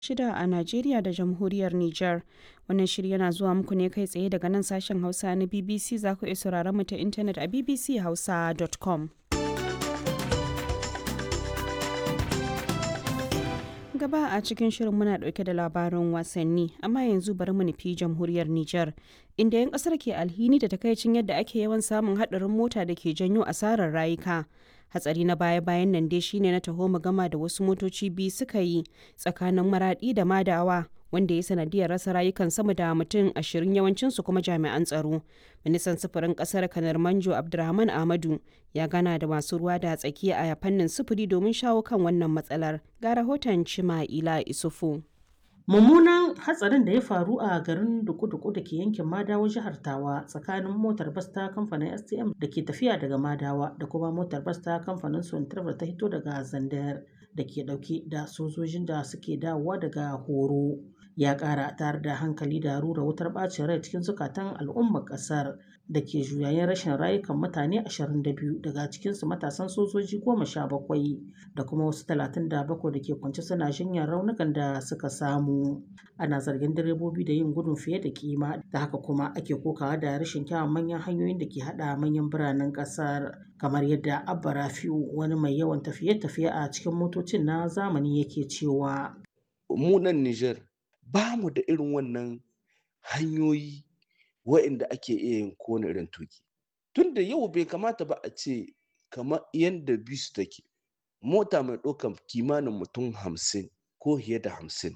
shida a Najeriya da jamhuriyar Nijar. Wannan shiri yana zuwa muku ne kai tsaye daga nan sashen Hausa na BBC za ku iya sauraron mu ta intanet a bbchausa.com. gaba a cikin shirin muna dauke da labarin wasanni amma yanzu bari mu nufi jamhuriyar Nijar inda 'yan kasar ke alhini da takaicin yadda ake yawan samun hadarin mota da ke janyo asarar rayuka hatsari na baya-bayan nan dai shine na taho gama da wasu motoci biyu suka yi tsakanin maradi da madawa wanda ya sanadiyar rasa rayukan sama da mutum ashirin yawancinsu kuma jami'an tsaro ministan sufurin kasar kanar manjo abdulrahman ahmadu ya gana da masu ruwa da tsaki a fannin sufuri domin shawo kan wannan matsalar ga rahoton cima'ila isufu mummunan hatsarin da ya faru a garin duku-duku da ke yankin madawa jihar tawa tsakanin motar bas ta kamfanin stm da ke tafiya daga madawa da kuma motar bas ta kamfanin sontarbar ta hito daga zandar da ke dauke da sojojin da suke dawowa daga horo ya kara tare da hankali da rura wutar bacin rai cikin zukatan al'ummar kasar da ke juyayen rashin rayukan mutane 22 daga cikinsu matasan sojoji 17 da kuma wasu 37 da ke kwance suna jinyar raunukan da suka samu ana zargin direbobi da yin gudun fiye da kima da haka kuma ake kokawa da rashin kyawun manyan hanyoyin da ke hada manyan biranen kasar kamar yadda abba rafiu wani mai yawan tafiye-tafiye a cikin motocin na zamani yake cewa mu nan Nijar ba mu da irin wannan hanyoyi wa'inda ake iya yin kowane irin tuki tunda yau bai kamata ba a ce kamar yadda bisu take mota mai ɗaukar kimanin mutum hamsin ko fiye da hamsin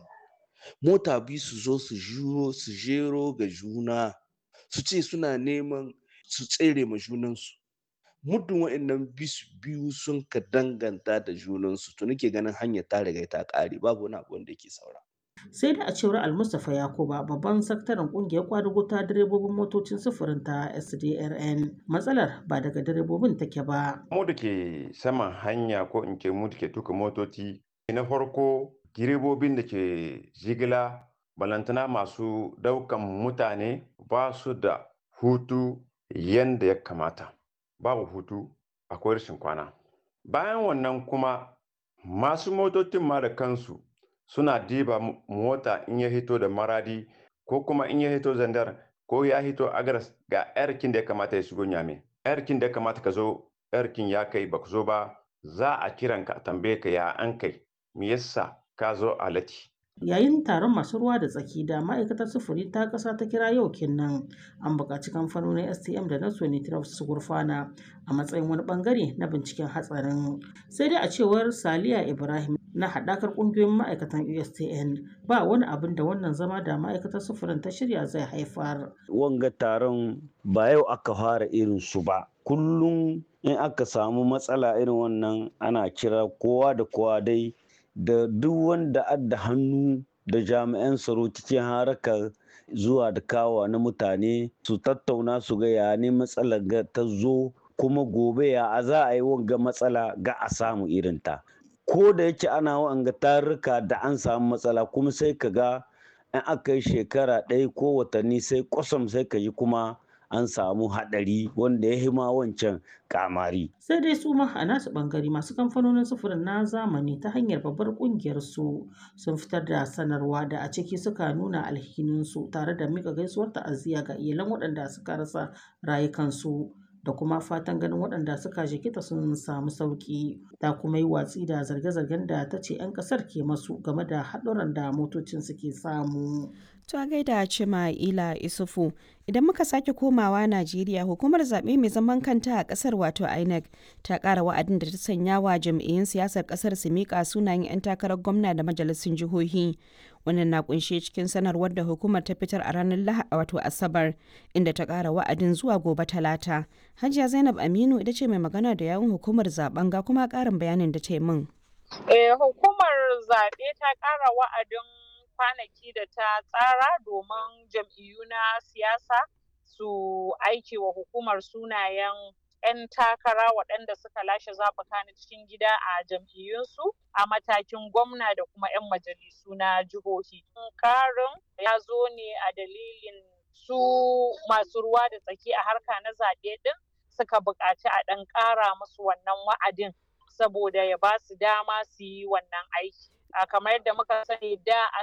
mota biyu su zo su juro su jero ga juna su ce suna neman su tsere ma junansu muddin wa'annan bisu biyu sun ka danganta da junansu to nake ganin hanyar ta riga ta ƙare babu wani abu wanda yake saura sai da a cewar almustapha yakuba babban sakataren kungiyar kwadugo ta direbobin motocin sufurin ta sdrn matsalar ba daga direbobin take ba mu da ke saman hanya ko in ce mu da ke tuka motoci na farko direbobin da ke jigila balantana masu daukan mutane ba su da hutu yanda ya kamata babu hutu akwai rashin kwana bayan wannan kuma masu motocin ma da kansu suna diba mota in ya hito da maradi ko kuma in ya hito zandar ko ya hito agaras ga yarkin da ya kamata ya shigo nyame yarkin da ya kamata ka zo yarkin ya kai ba zo ba za a kiran ka a tambaye ka ya an kai me yasa ka zo a lati yayin taron masu ruwa da tsaki da ma'aikatar sufuri ta ƙasa ta kira yau kinnan an buƙaci kamfanonin stm da na sonitraf su gurfana a matsayin wani bangare na binciken hatsarin sai dai a cewar saliya ibrahim na haɗakar ƙungiyoyin ma'aikatan ustn ba wani abin da wannan zama da ma'aikatar sufurin ta shirya zai haifar wanga taron ba yau aka fara irin su ba kullum in aka samu matsala irin wannan ana kira kowa da kowa dai da duk wanda adda hannu da jami'an tsaro cikin harakar zuwa da kawa na mutane su tattauna su ga ya ne matsalar ga ta zo kuma gobe ya a za a yi wanga matsala ga a samu irinta ko da yake ana wanga tarurruka da an samu matsala kuma sai ka ga in aka yi shekara ɗaya ko watanni sai kwasam sai ka yi kuma an samu haɗari wanda ya hima wancan kamari. Sai dai su ma a nasu ɓangare masu kamfanonin sufurin na zamani ta hanyar babbar ƙungiyar su sun fitar da sanarwa da a ciki suka nuna alhininsu tare da mika gaisuwar ta'aziyya ga iyalan waɗanda suka rasa rayukansu. da kuma fatan ganin waɗanda suka jikita sun samu sauƙi ta kuma yi watsi da zarge-zargen da ta ce 'yan ƙasar ke masu game da haɗuran da motocin suke samu. To gaida Cima Ila Isufu idan muka sake komawa Najeriya hukumar zaɓe mai zaman kanta a ƙasar wato INEC ta ƙara wa'adin da ta sanya wa jam'iyyun siyasar ƙasar su miƙa sunayen 'yan takarar gwamna da majalisun jihohi. Wannan na kunshe cikin sanarwar da hukumar ta fitar a ranar Lahadi wato Asabar inda ta ƙara wa'adin zuwa gobe Talata. Hajiya Zainab Aminu ita ce mai magana da yawun hukumar zaben ga kuma ƙarin bayanin da ta yi min. Eh, hukumar zaɓe ta ƙara wa'adin kwanaki da ta tsara domin jam'iyyu na siyasa su aiki wa hukumar sunayen 'yan takara waɗanda suka lashe zaɓuka na cikin gida a jam'iyyunsu a matakin gwamna da kuma 'yan majalisu na jihohi. Karin ya zo ne a dalilin su masu ruwa da tsaki a harka na zaɓe ɗin suka buƙaci a ɗan ƙara musu wannan wa'adin saboda ya ba su dama su yi wannan aiki. kamar yadda muka sani da